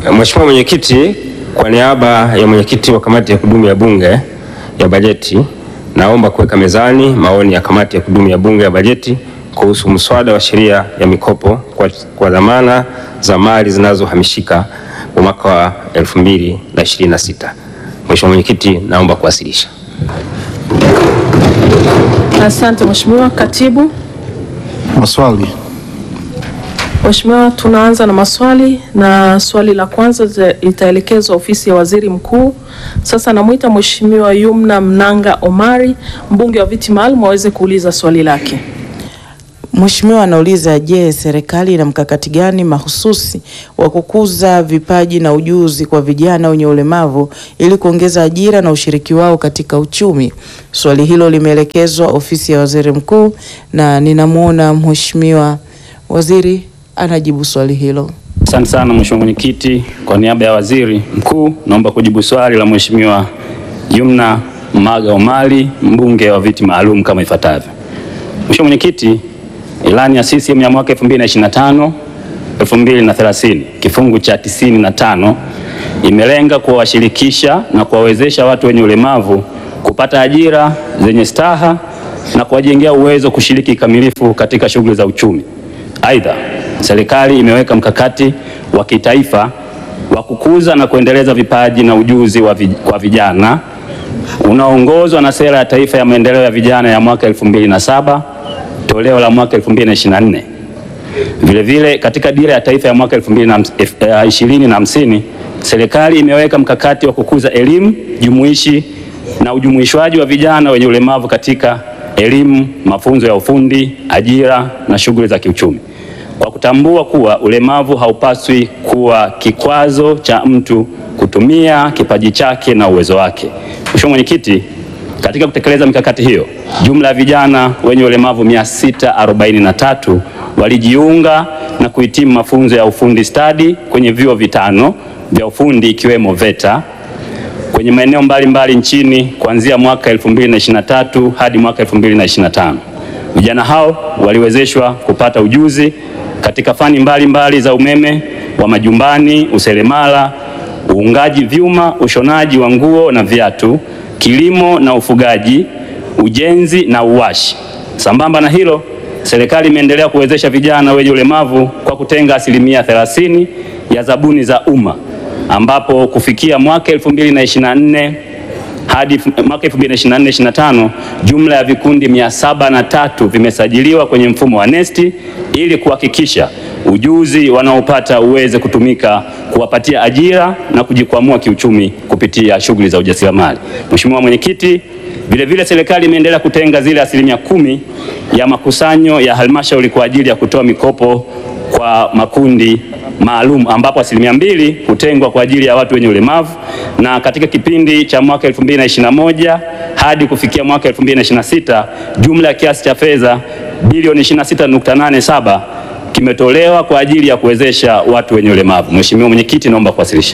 Mheshimiwa Mwenyekiti, kwa niaba ya mwenyekiti wa kamati ya kudumu ya Bunge ya bajeti, naomba kuweka mezani maoni ya kamati ya kudumu ya Bunge ya bajeti kuhusu mswada wa sheria ya mikopo kwa, kwa dhamana za mali zinazohamishika wa mwaka wa 2026. Mheshimiwa Mwenyekiti, naomba kuwasilisha. Asante Mheshimiwa Katibu. Maswali. Mheshimiwa, tunaanza na maswali na swali la kwanza zita- litaelekezwa ofisi ya Waziri Mkuu. Sasa namwita Mheshimiwa Yumna Mnanga Omari, mbunge wa viti maalum aweze kuuliza swali lake. Mheshimiwa anauliza, je, serikali ina mkakati gani mahususi wa kukuza vipaji na ujuzi kwa vijana wenye ulemavu ili kuongeza ajira na ushiriki wao katika uchumi? Swali hilo limeelekezwa ofisi ya Waziri Mkuu na ninamwona Mheshimiwa Waziri anajibu swali hilo. Asante sana Mheshimiwa Mwenyekiti, kwa niaba ya Waziri Mkuu naomba kujibu swali la Mheshimiwa Yumna Maga Omari, mbunge wa viti maalum kama ifuatavyo. Mheshimiwa Mwenyekiti, ilani ya CCM ya mwaka 2025 2030 kifungu cha 95 imelenga kuwashirikisha na kuwawezesha watu wenye ulemavu kupata ajira zenye staha na kuwajengea uwezo kushiriki kikamilifu katika shughuli za uchumi. Aidha, serikali imeweka mkakati wa kitaifa wa kukuza na kuendeleza vipaji na ujuzi wa vij kwa vijana unaoongozwa na sera ya taifa ya maendeleo ya vijana ya mwaka 2007 toleo la mwaka 2024. Vilevile katika dira ya taifa ya mwaka 2050 serikali imeweka mkakati wa kukuza elimu jumuishi na ujumuishwaji wa vijana wenye ulemavu katika elimu, mafunzo ya ufundi, ajira na shughuli za kiuchumi, kwa kutambua kuwa ulemavu haupaswi kuwa kikwazo cha mtu kutumia kipaji chake na uwezo wake. Mheshimiwa Mwenyekiti, katika kutekeleza mikakati hiyo, jumla ya vijana wenye ulemavu 643 walijiunga na kuhitimu mafunzo ya ufundi stadi kwenye vyuo vitano vya ufundi ikiwemo VETA kwenye maeneo mbalimbali nchini kuanzia mwaka 2023 hadi mwaka 2025. Vijana hao waliwezeshwa kupata ujuzi katika fani mbalimbali mbali za umeme wa majumbani, useremala, uungaji vyuma, ushonaji wa nguo na viatu, kilimo na ufugaji, ujenzi na uwashi. Sambamba na hilo, serikali imeendelea kuwezesha vijana wenye ulemavu kwa kutenga asilimia 30 ya zabuni za umma ambapo kufikia mwaka 2024 hadi mwaka 2024-2025 jumla ya vikundi 703 vimesajiliwa kwenye mfumo wa NeST ili kuhakikisha ujuzi wanaopata uweze kutumika kuwapatia ajira na kujikwamua kiuchumi kupitia shughuli za ujasiriamali. Mheshimiwa Mwenyekiti, vilevile serikali imeendelea kutenga zile asilimia kumi ya makusanyo ya halmashauri kwa ajili ya kutoa mikopo kwa makundi maalum ambapo asilimia mbili hutengwa kwa ajili ya watu wenye ulemavu na katika kipindi cha mwaka 2021 hadi kufikia mwaka 2026 jumla ya kiasi cha fedha bilioni 26.87 kimetolewa kwa ajili ya kuwezesha watu wenye ulemavu. Mheshimiwa Mwenyekiti, naomba kuwasilisha.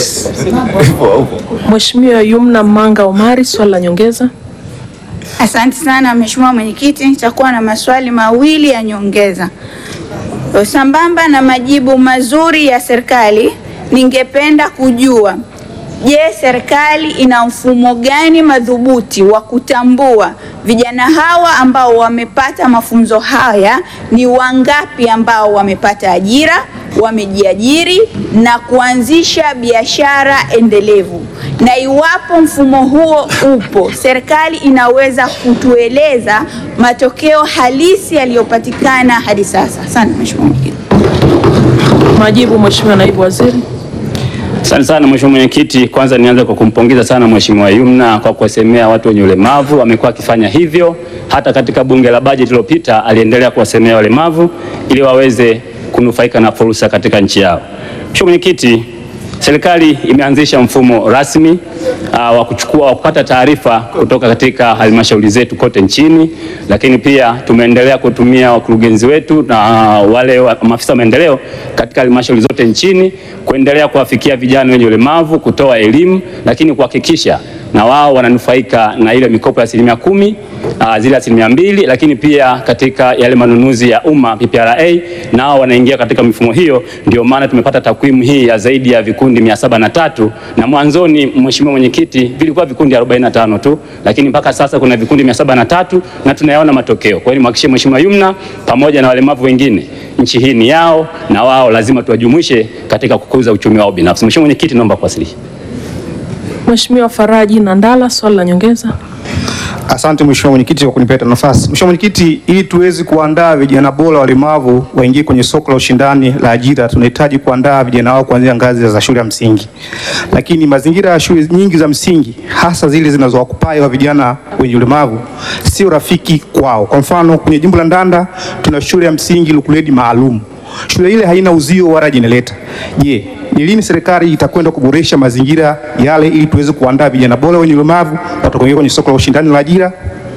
Mheshimiwa Yumna Manga Omari, swali la nyongeza. Asante sana Mheshimiwa Mwenyekiti, nitakuwa na maswali mawili ya nyongeza. Sambamba na majibu mazuri ya serikali, ningependa kujua, je, serikali ina mfumo gani madhubuti wa kutambua vijana hawa ambao wamepata mafunzo haya ni wangapi ambao wamepata ajira, wamejiajiri na kuanzisha biashara endelevu? Na iwapo mfumo huo upo, serikali inaweza kutueleza matokeo halisi yaliyopatikana hadi sasa? Asante Mheshimiwa Mwenyekiti. Majibu Mheshimiwa Naibu Waziri. Asante sana Mheshimiwa Mwenyekiti, kwanza nianze kwa kumpongeza sana Mheshimiwa Yumna kwa kuwasemea watu wenye ulemavu. Amekuwa akifanya hivyo hata katika bunge la bajeti iliyopita, aliendelea kuwasemea walemavu ili waweze kunufaika na fursa katika nchi yao. Mheshimiwa Mwenyekiti, serikali imeanzisha mfumo rasmi uh, wa kuchukua wa kupata taarifa kutoka katika halmashauri zetu kote nchini, lakini pia tumeendelea kutumia wakurugenzi wetu na uh, wale wa, maafisa wa maendeleo katika halmashauri zote nchini kuendelea kuwafikia vijana wenye ulemavu, kutoa elimu, lakini kuhakikisha na wao wananufaika na ile mikopo ya asilimia kumi uh, zile asilimia mbili, lakini pia katika yale manunuzi ya umma PPRA nao wanaingia katika mifumo hiyo. Ndio maana tumepata takwimu hii ya zaidi ya vikundi mia saba na tatu na mwanzoni, Mheshimiwa Mwenyekiti, vilikuwa vikundi 45 tu, lakini mpaka sasa kuna vikundi mia saba na tatu na tunayaona matokeo. Kwa hiyo nimhakikishie Mheshimiwa Yumna pamoja na walemavu wengine, nchi hii ni yao na wao lazima tuwajumuishe katika kukuza uchumi wao binafsi. Mheshimiwa Mwenyekiti, naomba kuwasilisha. Mheshimiwa Faraji Nandala, swali la nyongeza. Asante Mheshimiwa Mwenyekiti kwa kunipata nafasi. Mheshimiwa Mwenyekiti, ili tuweze kuandaa vijana bora walemavu waingie kwenye soko la ushindani la ajira, tunahitaji kuandaa vijana wao kuanzia ngazi za shule ya msingi, lakini mazingira ya shule nyingi za msingi, hasa zile zinazowakupai wa vijana wenye ulemavu, sio rafiki kwao. Kwa mfano, kwenye jimbo la Ndanda tuna shule ya msingi Lukuledi maalum. Shule ile haina uzio wala jenereta. Je, ni lini serikali itakwenda kuboresha mazingira yale ili tuweze kuandaa vijana bora wenye ulemavu watakaoingia kwenye soko la ushindani la ajira?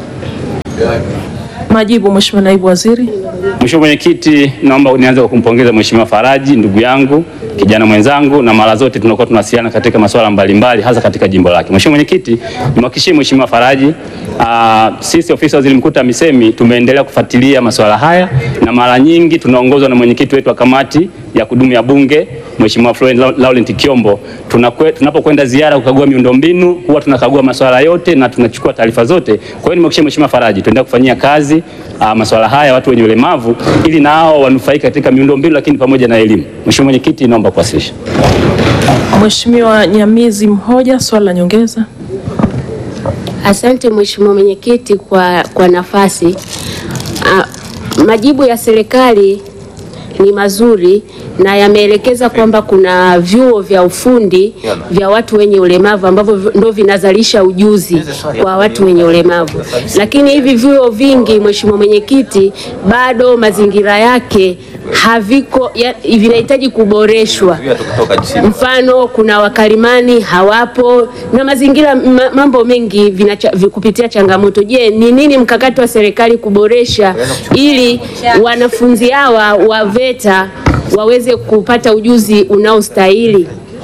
Majibu, Mheshimiwa Naibu Waziri. Mheshimiwa Mwenyekiti, naomba nianze kwa kumpongeza Mheshimiwa Faraji ndugu yangu, kijana mwenzangu, na mara zote tunakuwa tunawasiliana katika masuala mbalimbali hasa katika jimbo lake. Mheshimiwa Mwenyekiti, nimhakikishie Mheshimiwa Faraji, aa, sisi ofisi ya Waziri Mkuu TAMISEMI tumeendelea kufuatilia masuala haya na mara nyingi tunaongozwa na mwenyekiti wetu wa kamati ya kudumu ya Bunge Mheshimiwa Florent Laurent Kiombo. Tunakwe- Tunapokwenda ziara kukagua miundombinu huwa tunakagua masuala yote na tunachukua taarifa zote. Kwa hiyo nimhakikishie Mheshimiwa Faraji tuendelea kufanyia kazi uh, masuala haya watu wenye ulemavu ili nao wanufaike katika miundombinu lakini pamoja na elimu. Mheshimiwa Mwenyekiti, naomba kuwasilisha. Mheshimiwa Nyamizi Mhoja, swali la nyongeza. Asante Mheshimiwa Mwenyekiti kwa, kwa nafasi. Ah, majibu ya serikali ni mazuri na yameelekeza kwamba kuna vyuo vya ufundi vya watu wenye ulemavu ambavyo vi- ndo vinazalisha ujuzi kwa watu wenye ulemavu, lakini hivi vyuo vingi, Mheshimiwa Mwenyekiti, bado mazingira yake haviko ya, vinahitaji kuboreshwa. Mfano, kuna wakalimani hawapo na mazingira ma, mambo mengi vinacha, vi- kupitia changamoto. Je, ni nini mkakati wa serikali kuboresha ili wanafunzi hawa wa VETA waweze kupata ujuzi unaostahili?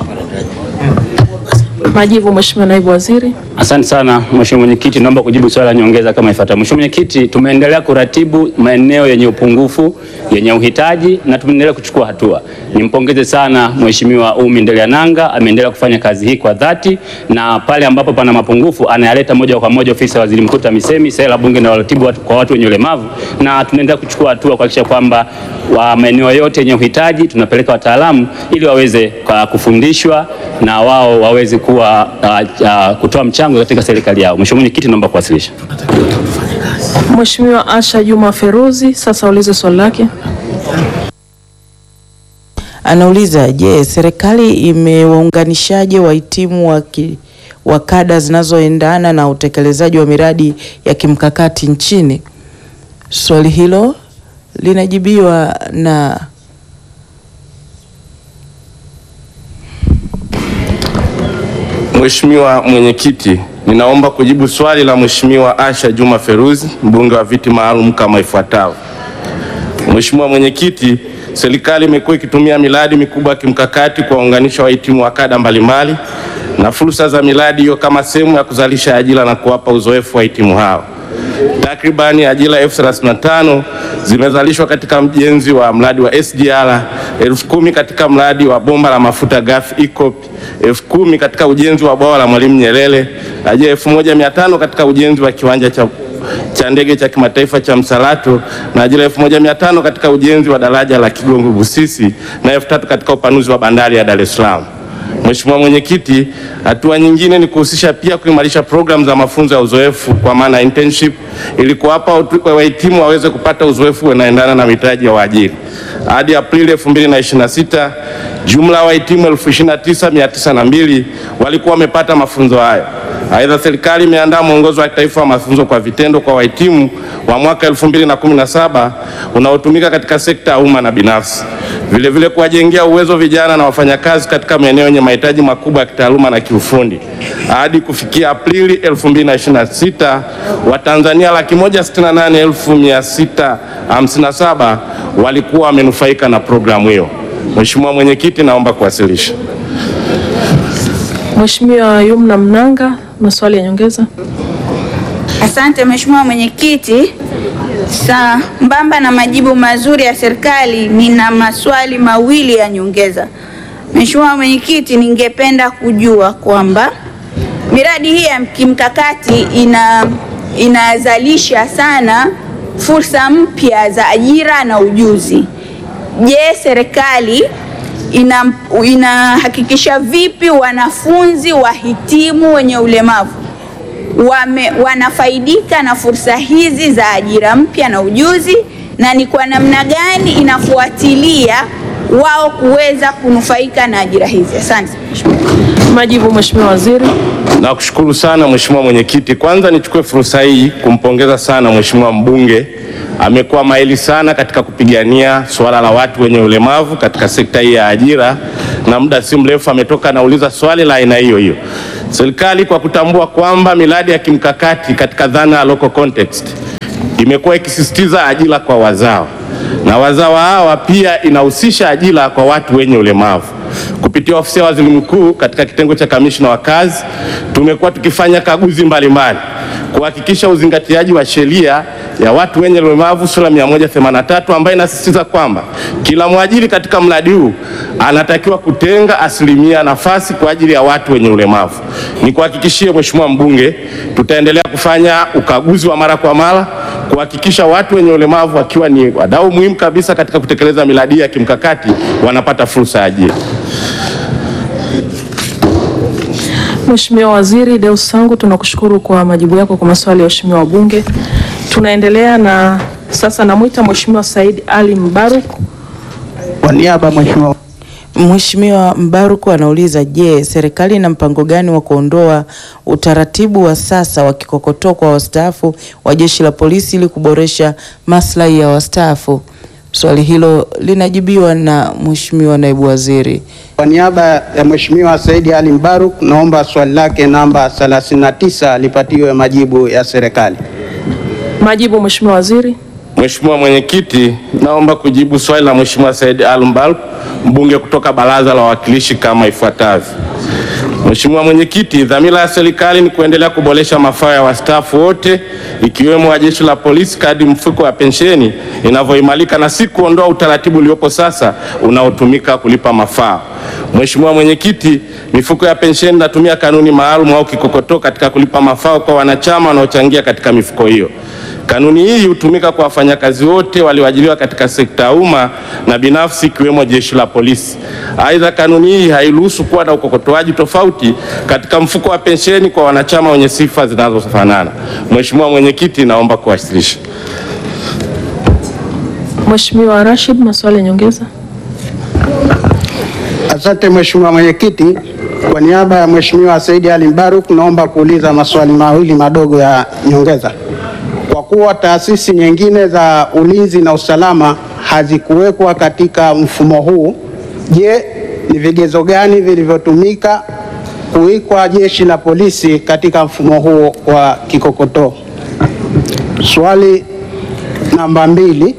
Majibu, Mheshimiwa Naibu Waziri. Asante sana Mheshimiwa Mwenyekiti, naomba kujibu swali la nyongeza kama ifuatavyo. Mheshimiwa Mwenyekiti, tumeendelea kuratibu maeneo yenye upungufu, yenye uhitaji na tumeendelea kuchukua hatua. Nimpongeze sana Mheshimiwa Umi Ndeliananga, ameendelea kufanya kazi hii kwa dhati na pale ambapo pana mapungufu anayaleta moja kwa moja ofisi ya Waziri Mkuu TAMISEMI, sera bunge na uratibu watu- kwa watu wenye ulemavu, na tunaendelea kuchukua hatua kuhakikisha kwamba wa maeneo yote yenye uhitaji tunapeleka wataalamu ili waweze kwa kufundishwa na wao waweze kuwa uh, uh, kutoa mchango katika serikali yao. Mheshimiwa Mwenyekiti, naomba kuwasilisha. Mheshimiwa Asha Juma Feruzi, sasa ulize swali lake. Anauliza, je, serikali imewaunganishaje wahitimu wa, ki, wa kada zinazoendana na utekelezaji wa miradi ya kimkakati nchini? Swali hilo linajibiwa na Mheshimiwa Mwenyekiti, ninaomba kujibu swali la Mheshimiwa Asha Juma Feruzi, mbunge wa viti maalum kama ifuatavyo. Mheshimiwa Mwenyekiti, serikali imekuwa ikitumia miradi mikubwa ya kimkakati kuwaunganisha wahitimu wa kada mbalimbali na fursa za miradi hiyo kama sehemu ya kuzalisha ajira na kuwapa uzoefu wahitimu hao. Takribani ajira elfu thelathini na tano zimezalishwa katika ujenzi wa mradi wa SGR, elfu kumi katika mradi wa bomba la mafuta ghafi EACOP, elfu kumi katika ujenzi wa bwawa la Mwalimu Nyerere, ajira elfu moja mia tano katika ujenzi wa kiwanja cha cha ndege cha kimataifa cha Msalato na ajira 1500 katika ujenzi wa daraja la Kigongo Busisi na elfu tatu katika upanuzi wa bandari ya Dar es Salaam. Mheshimiwa Mwenyekiti, hatua nyingine ni kuhusisha pia kuimarisha programu za mafunzo ya uzoefu kwa maana internship ili kuwapa watu- wahitimu waweze kupata uzoefu unaendana na mitaji ya waajiri. Hadi Aprili 2026 jumla ya wahitimu 29902 walikuwa wamepata mafunzo hayo. Aidha, serikali imeandaa mwongozo wa kitaifa wa mafunzo kwa vitendo kwa wahitimu wa mwaka 2017 unaotumika katika sekta ya umma na binafsi. Vilevile kuwajengea uwezo vijana na wafanyakazi katika maeneo yenye mahitaji makubwa ya kitaaluma na kiufundi. Hadi kufikia Aprili 2026 Watanzania laki moja sitini na nane elfu mia sita hamsini na saba walikuwa wamenufaika na programu hiyo. Mheshimiwa Mwenyekiti, naomba kuwasilisha. Mheshimiwa Yumna Mnanga, maswali ya nyongeza. Asante Mheshimiwa Mwenyekiti, sambamba na majibu mazuri ya serikali, nina maswali mawili ya nyongeza. Mheshimiwa Mwenyekiti, ningependa kujua kwamba miradi hii ya kimkakati ina inazalisha sana fursa mpya za ajira na ujuzi. Je, serikali ina inahakikisha vipi wanafunzi wahitimu wenye ulemavu wame, wanafaidika na fursa hizi za ajira mpya na ujuzi, na ni kwa namna gani inafuatilia wao kuweza kunufaika na ajira hizi? Asante. Majibu Mheshimiwa Waziri. Nakushukuru sana Mheshimiwa Mwenyekiti. Kwanza nichukue fursa hii kumpongeza sana Mheshimiwa mbunge, amekuwa mahiri sana katika kupigania suala la watu wenye ulemavu katika sekta hii ya ajira, na muda si mrefu ametoka anauliza swali la aina hiyo hiyo. Serikali kwa kutambua kwamba miradi ya kimkakati katika dhana ya local context imekuwa ikisisitiza ajira kwa wazawa na wazawa hawa pia inahusisha ajira kwa watu wenye ulemavu. Kupitia ofisi ya waziri mkuu katika kitengo cha kamishna wa kazi, tumekuwa tukifanya kaguzi mbalimbali kuhakikisha uzingatiaji wa sheria ya watu wenye ulemavu sura 183 ambayo inasisitiza kwamba kila mwajiri katika mradi huu anatakiwa kutenga asilimia nafasi kwa ajili ya watu wenye ulemavu. Nikuhakikishie Mheshimiwa mbunge, tutaendelea kufanya ukaguzi wa mara kwa mara kuhakikisha watu wenye ulemavu wakiwa ni wadau muhimu kabisa katika kutekeleza miradi ya kimkakati wanapata fursa ya ajira. Mheshimiwa Waziri Deus Sangu, tunakushukuru kwa majibu yako kwa maswali ya waheshimiwa wabunge. Tunaendelea na sasa, namwita Mheshimiwa Said Ali Mbaruk. Kwa niaba Mheshimiwa Mheshimiwa Mbaruku anauliza, je, serikali ina mpango gani wa kuondoa utaratibu wa sasa wa kikokotoo kwa wastaafu wa jeshi la polisi ili kuboresha maslahi ya wastaafu? Swali hilo linajibiwa na Mheshimiwa Naibu Waziri. Kwa niaba ya Mheshimiwa Saidi Ali Mbaruk, naomba swali lake namba 39 lipatiwe majibu ya serikali. Majibu Mheshimiwa Waziri. Mheshimiwa Mwenyekiti, naomba kujibu swali la Mheshimiwa Said Al-Mbalk, mbunge kutoka Baraza la Wawakilishi kama ifuatavyo. Mheshimiwa Mwenyekiti, dhamira ya serikali ni kuendelea kuboresha mafao ya wastaafu wote ikiwemo wa jeshi la polisi kadri mfuko wa pensheni inavyoimarika na si kuondoa utaratibu uliopo sasa unaotumika kulipa mafao. Mheshimiwa Mwenyekiti, mifuko ya pensheni inatumia kanuni maalum au kikokotoo katika kulipa mafao kwa wanachama wanaochangia katika mifuko hiyo. Kanuni hii hutumika kwa wafanyakazi wote walioajiriwa katika sekta ya umma na binafsi ikiwemo jeshi la polisi. Aidha, kanuni hii hairuhusu kuwa na ukokotoaji tofauti katika mfuko wa pensheni kwa wanachama wenye sifa zinazofanana. Mheshimiwa Mwenyekiti, naomba kuwasilisha. Mheshimiwa Rashid, maswali ya nyongeza. Asante Mheshimiwa Mwenyekiti, kwa niaba ya Mheshimiwa Saidi Ali Mbaruk naomba kuuliza maswali mawili madogo ya nyongeza. Kwa kuwa taasisi nyingine za ulinzi na usalama hazikuwekwa katika mfumo huu, je, ni vigezo gani vilivyotumika kuwekwa jeshi la polisi katika mfumo huo wa kikokotoo? Swali namba mbili,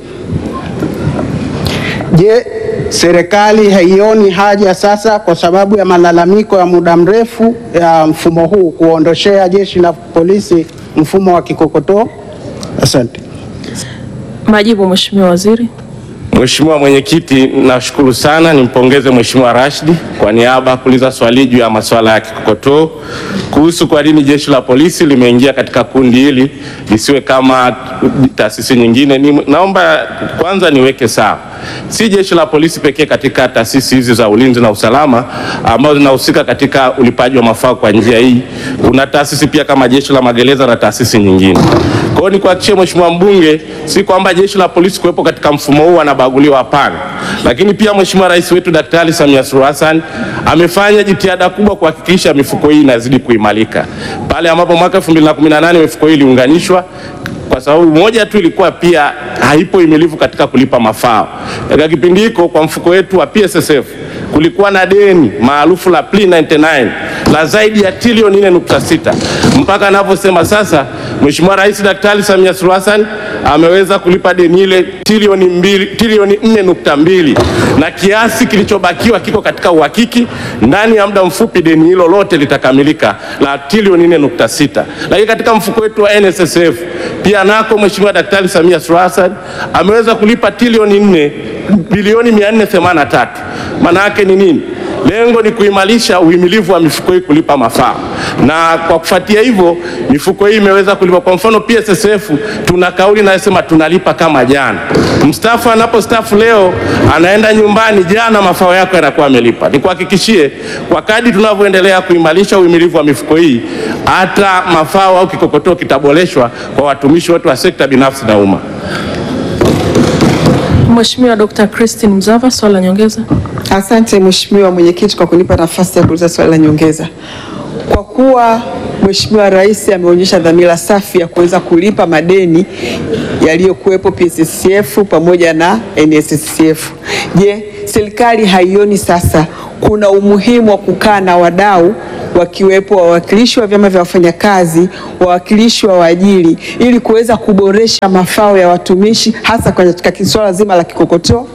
je, serikali haioni haja sasa kwa sababu ya malalamiko ya muda mrefu ya mfumo huu kuondoshea jeshi la polisi mfumo wa kikokotoo? Asante. Majibu Mheshimiwa Waziri. Mheshimiwa Mwenyekiti, nashukuru sana, nimpongeze Mheshimiwa Rashidi kwa niaba ya kuuliza swali juu ya masuala ya kikokotoo kuhusu kwa nini jeshi la polisi limeingia katika kundi hili lisiwe kama taasisi nyingine. Ni, naomba kwanza niweke sawa, si jeshi la polisi pekee katika taasisi hizi za ulinzi na usalama ambazo zinahusika katika ulipaji wa mafao kwa njia hii. Kuna taasisi pia kama jeshi la magereza na taasisi nyingine. Kwa hiyo nikuhakikishie Mheshimiwa mbunge, si kwamba jeshi la polisi kuwepo katika mfumo huu anabaguliwa, hapana. Lakini pia Mheshimiwa Rais wetu Daktari Samia Suluhu Hassan amefanya jitihada kubwa kuhakikisha mifuko hii inazidi kuimarika. Pale ambapo mwaka 2018 mifuko hii iliunganishwa kwa sababu moja tu ilikuwa pia haipo imilivu katika kulipa mafao. Katika kipindi hiko kwa mfuko wetu wa PSSF kulikuwa na deni maarufu la Pre 99 la zaidi ya trilioni 4.6 mpaka anavyosema sasa Mheshimiwa Rais Daktari Samia Suluhu Hassan ameweza kulipa deni ile trilioni mbili, trilioni nne nukta mbili na kiasi kilichobakiwa kiko katika uhakiki. Ndani ya muda mfupi deni hilo lote litakamilika la trilioni nne nukta sita. Lakini katika mfuko wetu wa NSSF pia nako Mheshimiwa Daktari Samia Suluhu Hassan ameweza kulipa trilioni nne bilioni 483. Maana yake ni nini? Lengo ni kuimarisha uhimilivu wa mifuko hii kulipa mafao, na kwa kufuatia hivyo mifuko hii imeweza kulipa. Kwa mfano PSSF tuna kauli inayosema tunalipa kama jana. Mstaafu anapostaafu leo anaenda nyumbani, jana mafao yako yanakuwa amelipa. Nikuhakikishie kwa kadi tunavyoendelea kuimarisha uhimilivu wa mifuko hii, hata mafao au kikokotoo kitaboreshwa kwa watumishi wote wa sekta binafsi na umma. Mheshimiwa Dr. Christine Mzava, swali la nyongeza. Asante Mheshimiwa Mwenyekiti kwa kunipa nafasi ya kuuliza swali la nyongeza. Kwa kuwa Mheshimiwa Rais ameonyesha dhamira safi ya kuweza kulipa madeni yaliyokuwepo PSSSF pamoja na NSSF. Je, serikali haioni sasa kuna umuhimu wa kukaa na wadau wakiwepo wawakilishi wa vyama vya wafanyakazi, wawakilishi wa waajiri ili kuweza kuboresha mafao ya watumishi hasa katika swala zima la kikokotoo?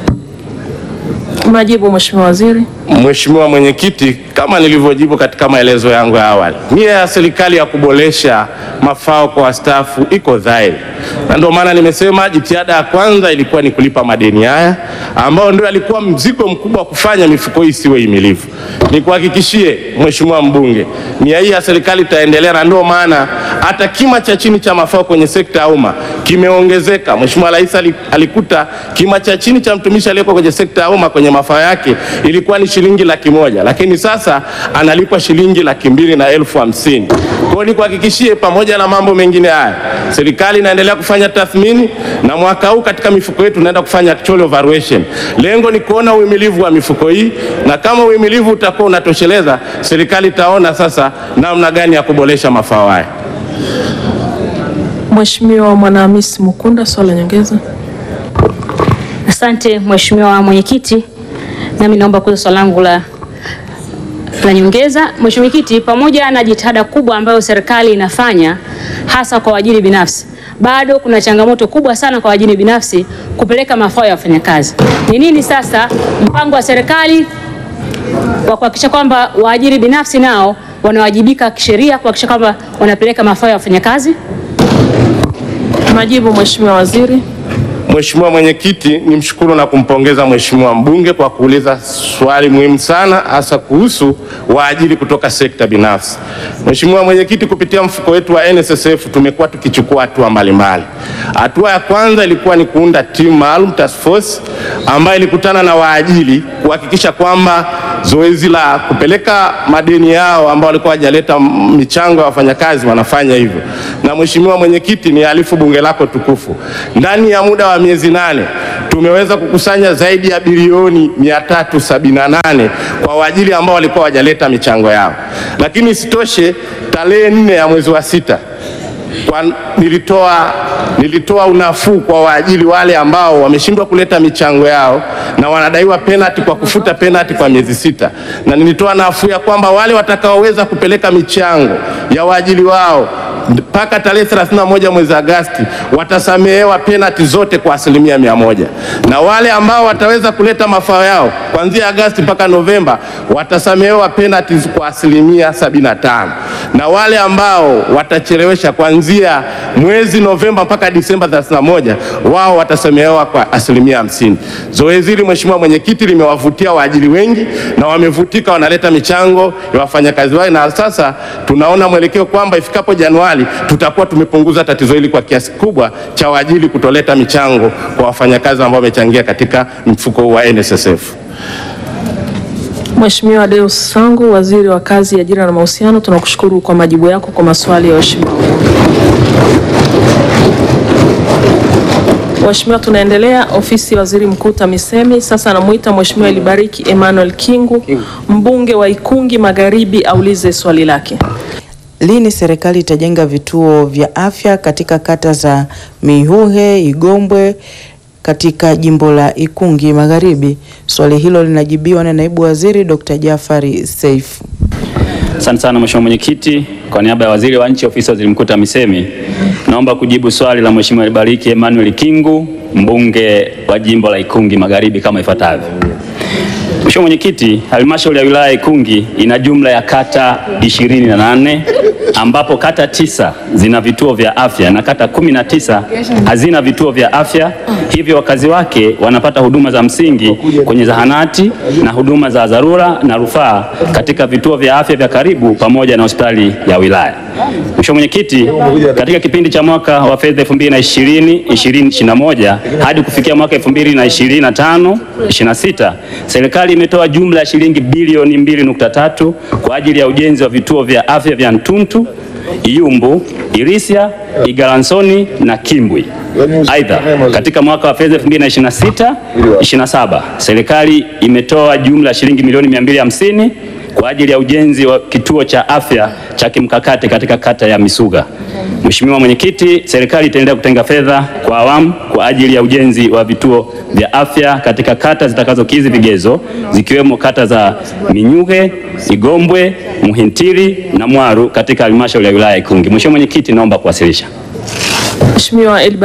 Majibu Mheshimiwa Waziri. Mheshimiwa Mwenyekiti, kama nilivyojibu katika maelezo yangu ya awali, nia ya serikali ya kuboresha mafao kwa wastaafu iko dhahiri, na ndio maana nimesema jitihada ya kwanza ilikuwa ni kulipa madeni haya ambayo ndio alikuwa mzigo mkubwa wa kufanya mifuko hii isiwe himilivu. Nikuhakikishie Mheshimiwa mbunge, nia hii ya serikali itaendelea, na ndio maana hata kima cha chini cha mafao kwenye sekta ya umma kimeongezeka. Mheshimiwa Rais alikuta kima cha chini cha mtumishi aliyeko kwenye sekta ya umma kwenye mafao yake ilikuwa ni shilingi laki moja lakini sasa analipwa shilingi laki mbili na elfu hamsini. Kwa hiyo nikuhakikishie, pamoja na mambo mengine haya, serikali inaendelea kufanya tathmini na mwaka huu katika mifuko yetu tunaenda kufanya actual evaluation. Lengo ni kuona uhimilivu wa mifuko hii, na kama uhimilivu utakuwa unatosheleza, serikali itaona sasa namna gani ya kuboresha mafao haya. Mheshimiwa Mwanahamisi Mukunda, swali la nyongeza. Asante Mheshimiwa Mwenyekiti, nami naomba kuuliza swali langu la la nyongeza. Mheshimiwa Mwenyekiti, pamoja na jitihada kubwa ambayo serikali inafanya hasa kwa waajiri binafsi, bado kuna changamoto kubwa sana kwa waajiri binafsi kupeleka mafao ya wafanyakazi. Ni nini sasa mpango wa serikali wa kuhakikisha kwamba waajiri binafsi nao wanawajibika kisheria kuhakikisha kwamba wanapeleka mafao ya wafanyakazi? Majibu Mheshimiwa Waziri. Mheshimiwa Mwenyekiti, nimshukuru na kumpongeza Mheshimiwa mbunge kwa kuuliza swali muhimu sana hasa kuhusu waajiri kutoka sekta binafsi. Mheshimiwa Mwenyekiti, kupitia mfuko wetu wa NSSF tumekuwa tukichukua hatua mbalimbali. Hatua ya kwanza ilikuwa ni kuunda timu maalum task force ambayo ilikutana na waajiri kuhakikisha kwamba zoezi la kupeleka madeni yao ambao walikuwa hawajaleta michango ya wafanyakazi wanafanya hivyo. Na Mheshimiwa Mwenyekiti, ni alifu bunge lako tukufu, ndani ya muda wa miezi nane tumeweza kukusanya zaidi ya bilioni 378 kwa waajiri ambao walikuwa hawajaleta michango yao. Lakini isitoshe, tarehe nne ya mwezi wa sita kwa nilitoa, nilitoa unafuu kwa waajiri wale ambao wameshindwa kuleta michango yao na wanadaiwa penalty kwa kufuta penalty kwa miezi sita, na nilitoa nafuu ya kwamba wale watakaoweza kupeleka michango ya waajiri wao mpaka tarehe 31 mwezi Agosti watasamehewa penalty zote kwa asilimia mia moja, na wale ambao wataweza kuleta mafao yao kuanzia Agosti mpaka Novemba watasamehewa penalty kwa asilimia 75, na wale ambao watachelewesha kuanzia mwezi Novemba mpaka Disemba 31 wao watasamehewa kwa asilimia hamsini. Zoezi hili Mheshimiwa Mwenyekiti limewavutia waajiri wengi na wamevutika, wanaleta michango ya wafanyakazi wao, na sasa tunaona mwelekeo kwamba ifikapo Januari tutakuwa tumepunguza tatizo hili kwa kiasi kubwa cha waajiri kutoleta michango kwa wafanyakazi ambao wamechangia katika mfuko huu wa NSSF. Mheshimiwa Deus Sangu, Waziri wa Kazi, Ajira na Mahusiano, tunakushukuru kwa majibu yako kwa maswali ya waheshimiwa. Mheshimiwa, tunaendelea. Ofisi ya Waziri Mkuu TAMISEMI. Sasa anamuita Mheshimiwa Elibariki Emmanuel Kingu, mbunge wa Ikungi Magharibi, aulize swali lake. Lini serikali itajenga vituo vya afya katika kata za Mihuhe, Igombwe katika jimbo la Ikungi Magharibi? Swali hilo linajibiwa na Naibu Waziri Dr. Jafari Seif. Asante sana Mheshimiwa Mwenyekiti, kwa niaba ya Waziri wa Nchi Ofisi ya Waziri Mkuu TAMISEMI, naomba kujibu swali la Mheshimiwa Bariki Emmanuel Kingu, mbunge wa jimbo la Ikungi Magharibi kama ifuatavyo. Mheshimiwa Mwenyekiti, halmashauri ya wilaya ya Ikungi ina jumla ya kata 28 ambapo kata tisa zina vituo vya afya na kata 19 hazina vituo vya afya, hivyo wakazi wake wanapata huduma za msingi kwenye zahanati na huduma za dharura na rufaa katika vituo vya afya vya karibu pamoja na hospitali ya wilaya. Mheshimiwa Mwenyekiti, katika kipindi cha mwaka wa fedha 2020 2021 hadi kufikia mwaka 2025 26 serikali imetoa jumla ya shilingi bilioni 2.3 kwa ajili ya ujenzi wa vituo vya afya vya Ntuntu, Iyumbu, Irisia, Igalansoni na Kimbwi. Aidha, katika mwaka wa fedha 2026 27 serikali imetoa jumla ya shilingi milioni 250 kwa ajili ya ujenzi wa kituo cha afya cha kimkakati katika kata ya Misuga. Mheshimiwa Mwenyekiti, serikali itaendelea kutenga fedha kwa awamu kwa ajili ya ujenzi wa vituo vya afya katika kata zitakazokidhi vigezo zikiwemo kata za Minyuge, Igombwe, Muhintiri na Mwaru katika halmashauri ya wilaya ya Ikungi. Mheshimiwa Mwenyekiti, naomba kuwasilisha. Mheshimiwa